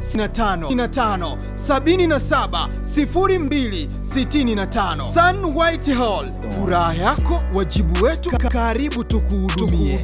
55 77 02 65 Sun White Hall, furaha yako wajibu wetu, karibu tukuhudumie.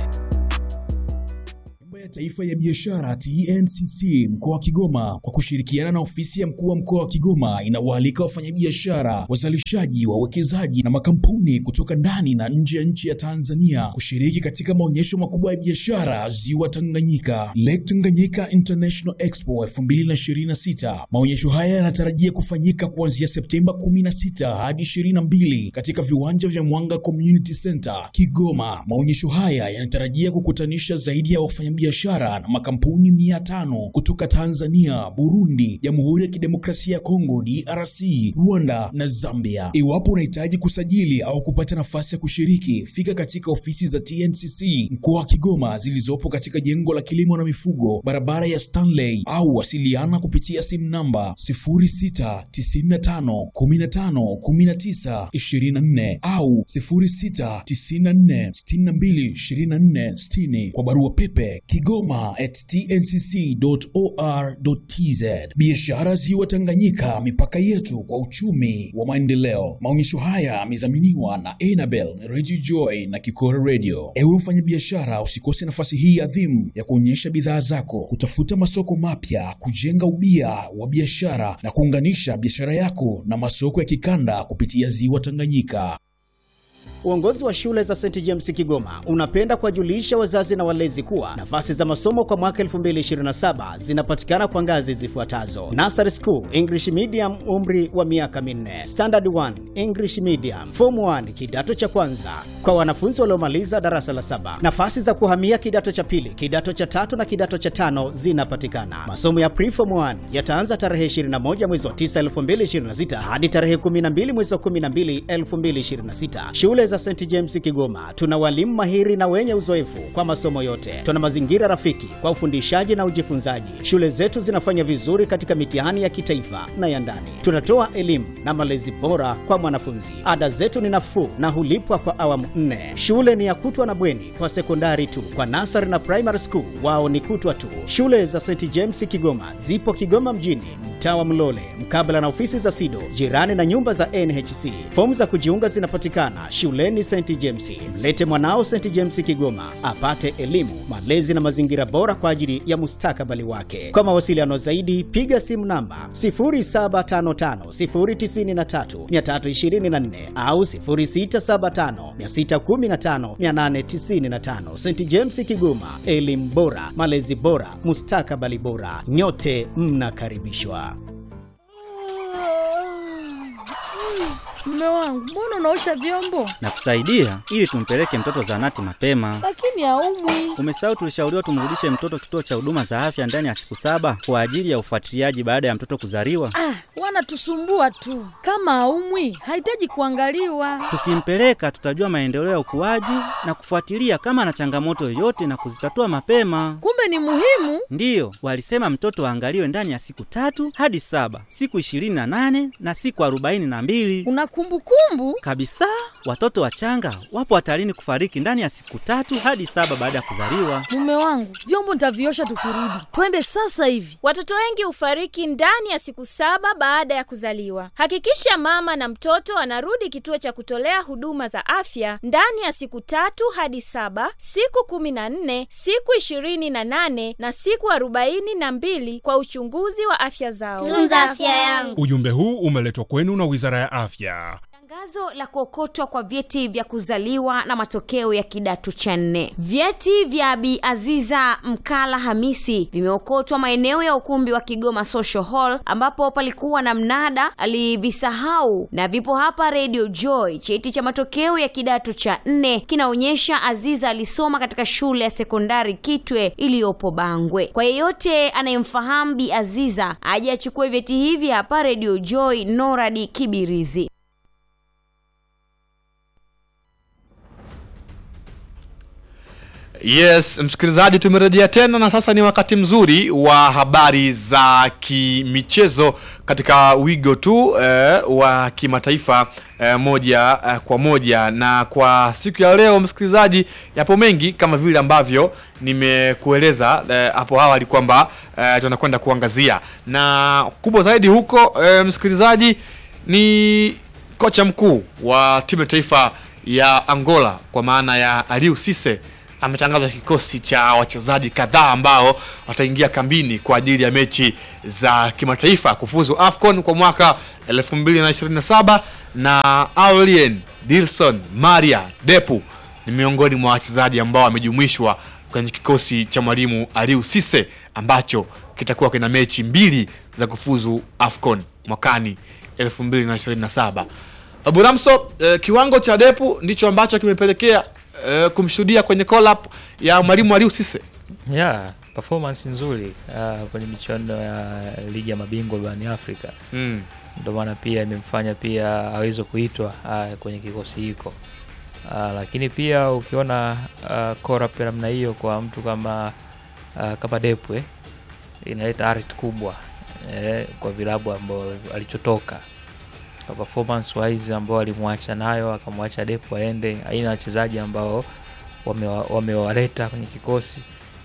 Tume ya Taifa ya Biashara TNCC mkoa wa Kigoma kwa kushirikiana na ofisi ya mkuu wa mkoa wa Kigoma inawaalika wafanyabiashara, wazalishaji, wawekezaji na makampuni kutoka ndani na nje ya nchi ya Tanzania kushiriki katika maonyesho makubwa ya biashara Ziwa Tanganyika, Lake Tanganyika International Expo 2026. Maonyesho haya yanatarajia kufanyika kuanzia Septemba 16 hadi 22 katika viwanja vya Mwanga Community Center Kigoma. Maonyesho haya yanatarajia kukutanisha zaidi ya wafanyabiashara na makampuni mia tano kutoka Tanzania, Burundi, Jamhuri ya Kidemokrasia ya Kongo DRC, Rwanda na Zambia. Iwapo unahitaji kusajili au kupata nafasi ya kushiriki, fika katika ofisi za TNCC mkoa wa Kigoma zilizopo katika jengo la kilimo na mifugo, barabara ya Stanley, au wasiliana kupitia simu namba 0695151924 au 0694622460 kwa barua pepe kigoma at tncc.or.tz. Biashara Ziwa Tanganyika, mipaka yetu kwa uchumi wa maendeleo. Maonyesho haya yamedhaminiwa na Enabel Radio Joy na Kikora Radio. Ewe mfanyabiashara, usikose nafasi hii adhimu ya kuonyesha bidhaa zako, kutafuta masoko mapya, kujenga ubia wa biashara na kuunganisha biashara yako na masoko ya kikanda kupitia Ziwa Tanganyika. Uongozi wa shule za St James Kigoma unapenda kuwajulisha wazazi na walezi kuwa nafasi za masomo kwa mwaka 2027 zinapatikana kwa ngazi zifuatazo: Nursery School English Medium, umri wa miaka minne; Standard 1 English Medium; Form 1 kidato cha kwanza kwa wanafunzi waliomaliza darasa la saba. Nafasi za kuhamia kidato cha pili, kidato cha tatu na kidato cha tano zinapatikana. Masomo ya Preform 1 yataanza tarehe 21 mwezi wa 9 2026 hadi tarehe 12 mwezi wa 12 2026. Shule za St James Kigoma tuna walimu mahiri na wenye uzoefu kwa masomo yote. Tuna mazingira rafiki kwa ufundishaji na ujifunzaji. Shule zetu zinafanya vizuri katika mitihani ya kitaifa na ya ndani. Tunatoa elimu na malezi bora kwa mwanafunzi. Ada zetu ni nafuu na hulipwa kwa awamu nne. Shule ni ya kutwa na bweni kwa sekondari tu. Kwa nasari na primary school wao ni kutwa tu. Shule za St James Kigoma zipo Kigoma mjini, mtaa wa Mlole, mkabala na ofisi za SIDO, jirani na nyumba za NHC. Fomu za kujiunga zinapatikana shuleni St James. Mlete mwanao St James Kigoma apate elimu, malezi na mazingira bora kwa ajili ya mustakabali wake. Kwa mawasiliano zaidi, piga simu namba 0755093324 au 0675615895. St James Kigoma, elimu bora, malezi bora, mustakabali bora. Nyote mnakaribishwa. Mume wangu, mbona unaosha vyombo na kusaidia ili tumpeleke mtoto zahanati mapema. lakini haumwi? Umesahau tulishauriwa tumrudishe mtoto kituo cha huduma za afya ndani ya siku saba kwa ajili ya ufuatiliaji baada ya mtoto kuzaliwa. Ah, wanatusumbua tu. Kama haumwi, hahitaji kuangaliwa. Tukimpeleka tutajua maendeleo ya ukuaji na kufuatilia kama ana changamoto yoyote na kuzitatua mapema. Kumbe ni muhimu. Ndiyo, walisema mtoto aangaliwe ndani ya siku tatu hadi saba, siku ishirini na nane na siku arobaini na mbili Una kumbukumbu? kabisa. Watoto wachanga wapo hatarini kufariki ndani ya siku tatu hadi saba baada ya kuzaliwa. Mume wangu, vyombo nitaviosha tukirudi. Twende sasa hivi. Watoto wengi hufariki ndani ya siku saba baada ya kuzaliwa. Hakikisha mama na mtoto anarudi kituo cha kutolea huduma za afya ndani ya siku tatu hadi saba, siku kumi na nne, siku ishirini na nane na siku arobaini na mbili kwa uchunguzi wa afya zao. tunza afya yangu. Ujumbe huu umeletwa kwenu na Wizara ya Afya. Tangazo la kuokotwa kwa vyeti vya kuzaliwa na matokeo ya kidato cha nne. Vyeti vya Bi Aziza Mkala Hamisi vimeokotwa maeneo ya ukumbi wa Kigoma Social Hall ambapo palikuwa na mnada, alivisahau na vipo hapa Radio Joy. Cheti cha matokeo ya kidato cha nne kinaonyesha Aziza alisoma katika shule ya sekondari Kitwe iliyopo Bangwe. Kwa yeyote anayemfahamu Bi Aziza aje achukue vyeti hivi hapa Radio Joy, Noradi Kibirizi. Yes, msikilizaji, tumerejea tena na sasa ni wakati mzuri wa habari za kimichezo katika wigo tu eh, wa kimataifa eh, moja eh, kwa moja. Na kwa siku ya leo msikilizaji, yapo mengi kama vile ambavyo nimekueleza eh, hapo awali kwamba eh, tunakwenda kuangazia, na kubwa zaidi huko eh, msikilizaji ni kocha mkuu wa timu ya taifa ya Angola kwa maana ya Aliou Cisse ametangaza kikosi cha wachezaji kadhaa ambao wataingia kambini kwa ajili ya mechi za kimataifa kufuzu AFCON kwa mwaka 2027 na Aurelien Dilson Maria Depu ni miongoni mwa wachezaji ambao wamejumuishwa kwenye kikosi cha mwalimu Aliou Cisse ambacho kitakuwa kina mechi mbili za kufuzu AFCON mwakani 2027. Abu Ramso, eh, kiwango cha Depu ndicho ambacho kimepelekea eh, kumshuhudia kwenye call up ya mwalimu Aliou Cisse. yeah, performance nzuri uh, kwenye michuano ya ligi ya mabingwa barani Afrika Mm. ndio maana pia imemfanya pia aweze kuitwa uh, kwenye kikosi hiko uh, lakini pia ukiona uh, corrupt ya namna hiyo kwa mtu kama uh, kama Depwe inaleta arit kubwa eh, kwa vilabu ambao alichotoka kwa performance wise ambao alimwacha nayo akamwacha Depu aende, aina wachezaji ambao wamewa- wamewaleta kwenye kikosi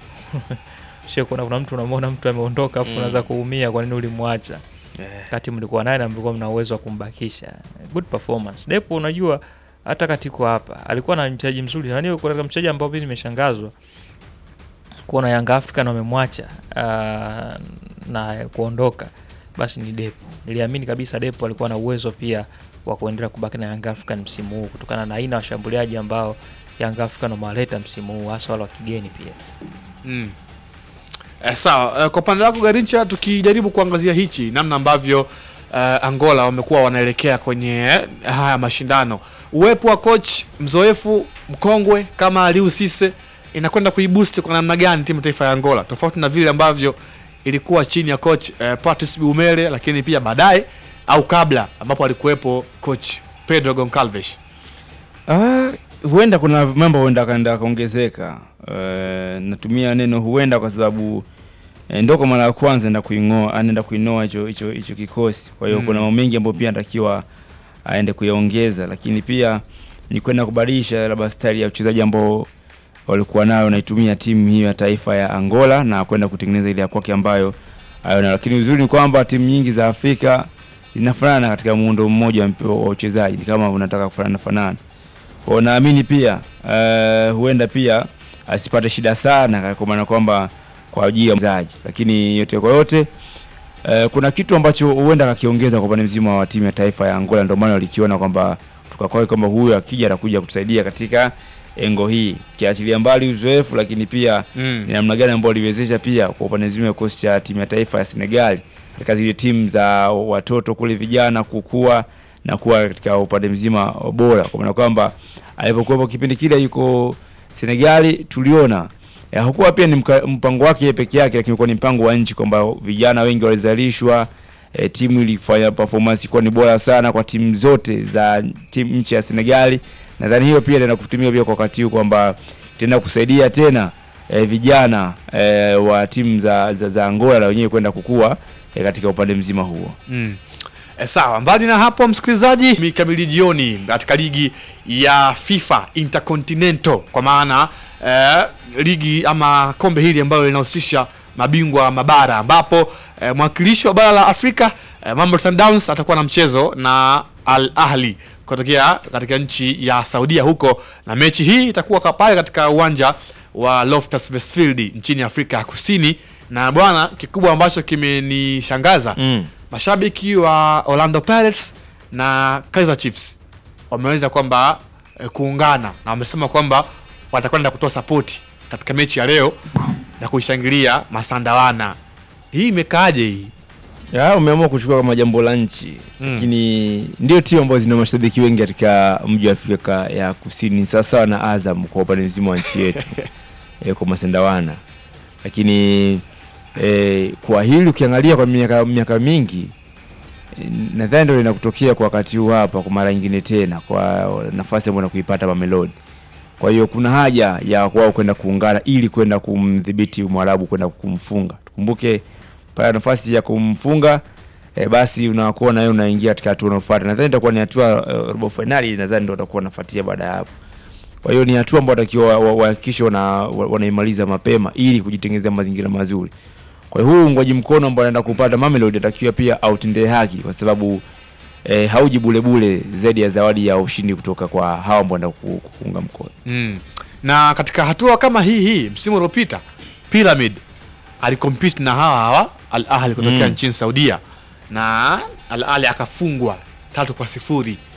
Shia kuna kuna mtu unamwona mtu ameondoka afu Mm. unaanza kuumia, kwa nini ulimwacha? Eh. kati mlikuwa naye na mlikuwa mna uwezo wa kumbakisha. Good performance. Depo unajua hata katiko hapa alikuwa na mchezaji mzuri. Yaani kuna mchezaji ambao mimi nimeshangazwa kuona Yanga African wamemwacha uh, na kuondoka basi ni Depo. Niliamini kabisa Depo alikuwa na uwezo pia wa kuendelea kubaki na Yanga African msimu huu kutokana na aina ya washambuliaji ambao Yanga African wamewaleta msimu huu hasa wale wa kigeni pia. Mm. Eh, sawa eh, kwa upande wako Garincha, tukijaribu kuangazia hichi namna ambavyo eh, Angola wamekuwa wanaelekea kwenye eh, haya mashindano, uwepo wa coach mzoefu mkongwe kama Aliou Cisse inakwenda kuiboost kwa namna gani timu taifa ya Angola, tofauti na vile ambavyo ilikuwa chini ya coach eh, Patrice Bumele, lakini pia baadaye au kabla ambapo alikuwepo coach Pedro Goncalves. Ah, huenda kuna mambo huenda akaenda akaongezeka. Uh, natumia neno huenda kwa sababu eh, ndo kwa mara ya kwanza enda kuing'oa anaenda kuinoa hicho hicho hicho kikosi. Kwa hiyo Mm. kuna mambo mengi ambayo pia anatakiwa aende kuyaongeza, lakini pia ni kwenda kubadilisha labda style ya uchezaji ambao walikuwa nayo naitumia timu hiyo ya taifa ya Angola na kwenda kutengeneza ile ya kwake ambayo ayo nayo. Lakini uzuri ni kwamba timu nyingi za Afrika zinafanana katika muundo mmoja wa mp- wa uchezaji, ni kama unataka kufanana fanana. Kwa hiyo naamini pia uh, huenda pia asipate shida sana kwa maana kwamba kwa ajili ya mchezaji, lakini yote kwa yote uh, kuna kitu ambacho huenda akakiongeza kwa upande mzima wa timu ya taifa ya Angola, ndio maana walikiona kwamba tukakwai kwamba huyu akija atakuja kutusaidia katika engo hii, kiachilia mbali uzoefu, lakini pia Mm. ni namna gani ambao waliwezesha pia kwa upande mzima wa kikosi cha timu ya taifa ya Senegal katika zile timu za watoto kule vijana kukua na kuwa katika upande mzima bora, kwa maana kwamba alipokuwepo kipindi kile yuko Senegali tuliona ya, hakuwa pia ni mka, mpango wake yeye peke yake, lakini kwa ni mpango wa nchi kwamba vijana wengi walizalishwa. E, timu ilifanya performance kuwa ni bora sana kwa timu zote za timu nchi ya Senegali. Nadhani hiyo pia inaenda kutumia pia kwa wakati huu kwamba tena kusaidia tena e, vijana e, wa timu za, za, za Angola na wenyewe kwenda kukua e, katika upande mzima huo. Mm. E, sawa. Mbali na hapo, msikilizaji, mikamili jioni katika ligi ya FIFA Intercontinental kwa maana eh, ligi ama kombe hili ambalo linahusisha mabingwa mabara ambapo eh, mwakilishi wa bara la Afrika eh, Mamelodi Sundowns atakuwa na mchezo na Al Ahli kutokea katika nchi ya Saudia huko, na mechi hii itakuwa ka- pale katika uwanja wa Loftus Versfeld nchini Afrika ya Kusini. Na bwana, kikubwa ambacho kimenishangaza Mm. mashabiki wa Orlando Pirates na Kaizer Chiefs wameweza kwamba eh, kuungana na wamesema kwamba watakwenda kutoa sapoti katika mechi ya leo na kuishangilia Masandawana. Hii imekaaje hii? Ya, umeamua kuchukua kama jambo la nchi Mm. lakini ndio timu ambazo zina mashabiki wengi katika mji wa Afrika ya Kusini, sawasawa na Azam kwa upande mzima wa nchi yetu e, kwa Masendawana. Lakini e, kwa hili ukiangalia kwa miaka miaka mingi e, nadhani ndio linakutokea kwa wakati huu hapa kwa mara nyingine tena kwa nafasi ambayo nakuipata Mamelodi Kwa hiyo kuna haja ya wao kwenda kuungana ili kwenda kumdhibiti Mwarabu kwenda kumfunga. Tukumbuke pale nafasi ya kumfunga e, basi unakuwa na wewe unaingia katika hatua inayofuata. Nadhani itakuwa ni hatua uh, robo finali, nadhani ndio utakuwa unafuatia baada ya hapo. Kwa hiyo ni hatua ambayo watakiwa wa- wahakikishe wana, wa- wanaimaliza mapema ili kujitengenezea mazingira mazuri. Kwa hiyo huu ungwaji mkono ambao anaenda kupata Mamelodi atakiwa pia autendee haki kwa sababu eh, hauji bule bule zaidi ya zawadi ya ushindi kutoka kwa hawa ambao wanaenda ku- kuunga mkono. Mm. Na katika hatua kama hii hii msimu uliopita Pyramid alikompete na hawa hawa Al Ahly kutokea Mm. nchini Saudia na Al Ahly akafungwa tatu kwa sifuri